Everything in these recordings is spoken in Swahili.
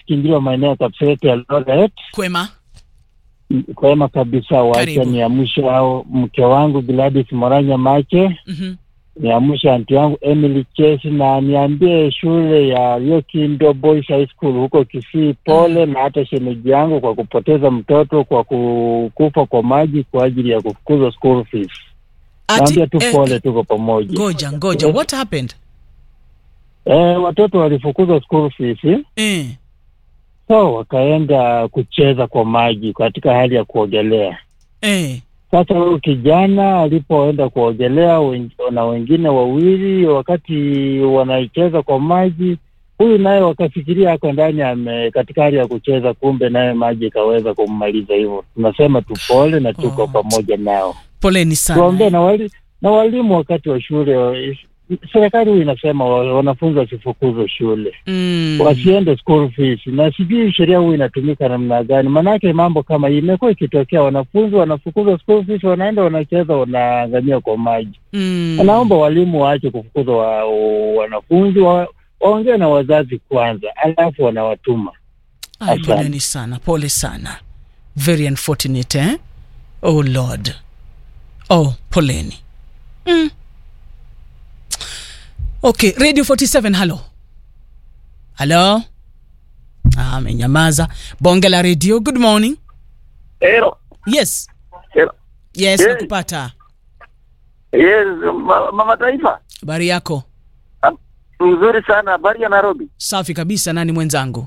Kingilwa, maeneo ya Kapseret ya Eldoret. Kwema. Kwema kabisa, wacha Karibu. niamshe hao mke wangu Gladys Moranya Mache, Mhm. niamshe anti yangu Emily Chesi na niambie shule ya Yokindo Boys High School huko Kisii pole, na hata shemeji yangu kwa kupoteza mtoto kwa ku- kufa kwa maji kwa ajili ya kufukuzwa school fees. Ati, Naambia tu eh, pole, tuko pamoja. ngoja ngoja, what happened? Eh, watoto walifukuzwa school fees Eh. so wakaenda kucheza kwa maji katika hali ya kuogelea. Eh. Sasa huyu kijana alipoenda kuogelea wen- na wengine wawili, wakati wanaicheza kwa maji, huyu naye wakafikiria ako ndani ame katika hali ya kucheza, kumbe naye maji ikaweza kummaliza. Hivyo tunasema tupole na tuko Oh. pamoja nao, Poleni tuombee sana. na wali, na walimu wakati wa shule wa- serikali huyu inasema wa- wanafunzi wasifukuzwe shule Mm. wasiende school fees, na sijui sheria huu inatumika namna gani. Maanake mambo kama hii imekuwa ikitokea, wanafunzi wanafukuzwa school fees, wanaenda wanacheza, wanaangamia kwa maji. Mm. Naomba walimu waache kufukuza wa, wanafunzi wa, waongee na wazazi kwanza, alafu wanawatuma. Ay, Asante. poleni sana, pole sana. Very unfortunate, eh? Oh Lord. Oh, poleni. Mm. Okay, Radio 47, halo. Halo. Ah, amenyamaza. Bonge la radio, good morning. Hello. Yes. Hello. Yes, Yes. nakupata. Yes, ma- mama taifa. Habari yako? Ah, Mzuri sana habari ya Nairobi. Safi kabisa, nani mwenzangu?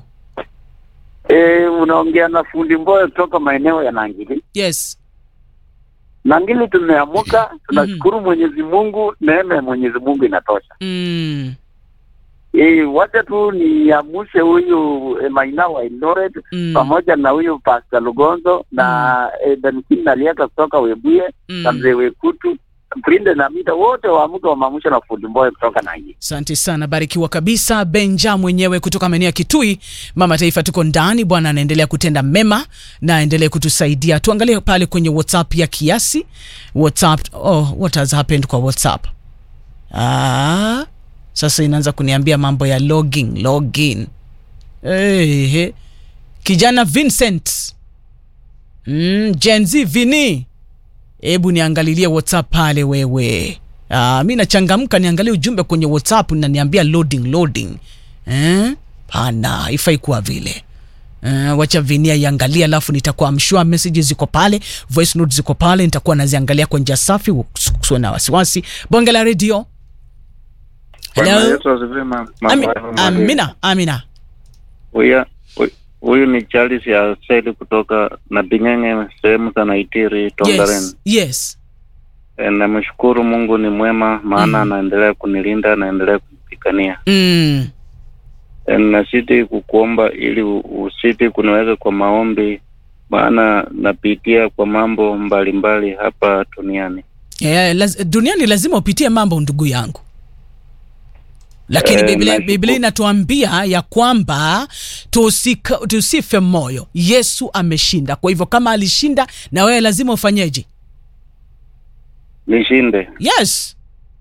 Eh, unaongea na fundi Mboyo kutoka maeneo ya Nangili. Yes. Nangili tumeamuka, tunashukuru Mwenyezi Mungu, neema ya Mwenyezi Mungu inatosha. Mm. Eh, wacha tu niamshe huyu eh, Maina wa Eldoret Mm. pamoja na huyu Pastor Lugonzo na eh, Danikini Naliaka kutoka Webuye na Mm. mzee Wekutu Prinde na Mita wote waamuke wamaamusha na fundi Mboyo kutoka Nangili. Asante sana, barikiwa kabisa. Benja mwenyewe kutoka maeneo ya Kitui, mama taifa, tuko ndani. Bwana anaendelea kutenda mema na aendelee kutusaidia. Tuangalie pale kwenye WhatsApp ya kiasi. WhatsApp, oh, what has happened kwa WhatsApp? Ah, sasa inaanza kuniambia mambo ya login, login. Hey, kijana Vincent mm, Gen Z Vini, hebu niangalilie WhatsApp pale wewe. Ah, mi nachangamka niangalie ujumbe kwenye WhatsApp na niambia loading loading. Eh? Pana, haifai kuwa vile. Uh, wacha Vinia iangalia, alafu nitakuwa mshua messages ziko pale, voice notes ziko pale, nitakuwa naziangalia kwa njia safi, usiwe na wasiwasi. Bonge la radio. Bwana Hello. Yesu asifiwe, ma- ma- Ami, ma- amina, amina. Huyu- huyu- Huyu ni Charles ya Seli kutoka na Bing'eng'e sehemu za Naitiri Tongaren. Yes, yes. E, namshukuru Mungu ni mwema, maana Mm. anaendelea kunilinda, anaendelea kunipigania. Mm. E, nasiti kukuomba ili u- usiti kuniweka kwa maombi, maana napitia kwa mambo mbalimbali hapa duniani. Yeah, laz, duniani lazima upitie mambo ndugu yangu lakini Eh, Biblia, nashukuru. Biblia inatuambia ya kwamba tusika, tusife moyo. Yesu ameshinda. Kwa hivyo kama alishinda, na wewe lazima ufanyeje? Nishinde. Yes.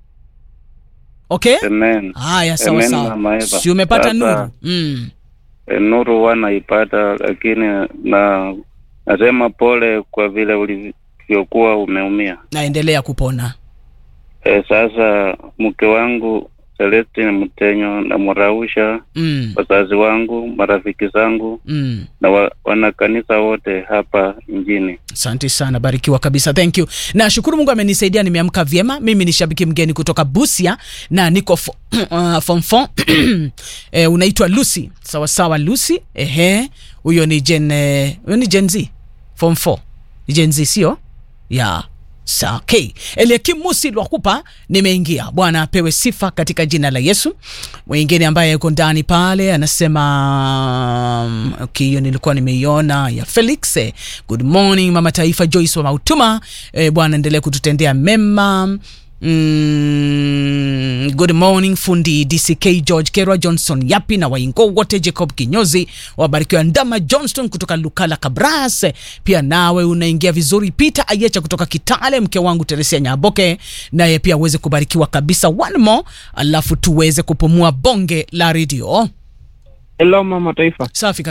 Okay? Amen. Haya, sawa Amen, sawa. Mama Eva. Si umepata Sasa- nuru? Mm. E, nuru wanaipata, lakini na nasema pole kwa vile ulivyokuwa umeumia. Naendelea kupona. E, sasa mke wangu Celestine Mtenyo namrausha Mm. wazazi wangu, marafiki zangu Mm. na wa, wanakanisa wote hapa nchini. Asante sana, barikiwa kabisa, thank you. Nashukuru Mungu amenisaidia, nimeamka vyema. Mimi ni shabiki mgeni kutoka Busia na niko fo, uh, form 4 eh, unaitwa Lucy. Sawa sawa, Lucy. Ehe, huyo ni Gen eh, huyo ni Gen Z form 4 ni Gen Z sio? ya Sa, okay. Eliakim Musi Lwakupa nimeingia. Bwana apewe sifa katika jina la Yesu. Mwingine ambaye yuko ndani pale anasema um, okay, hiyo nilikuwa nimeiona ya Felix. Eh, good morning mama taifa Joyce wa Mautuma. Eh, Bwana endelee kututendea mema. Mm, good morning fundi DCK George Kerwa Johnson Yapi na waingo wote Jacob Kinyozi wabarikiwa Ndama Johnston kutoka Lukala Kabras pia nawe unaingia vizuri Peter Ayecha kutoka Kitale mke wangu Teresia Nyaboke naye pia uweze kubarikiwa kabisa one more alafu tuweze kupumua bonge la redio Hello mama taifa. safi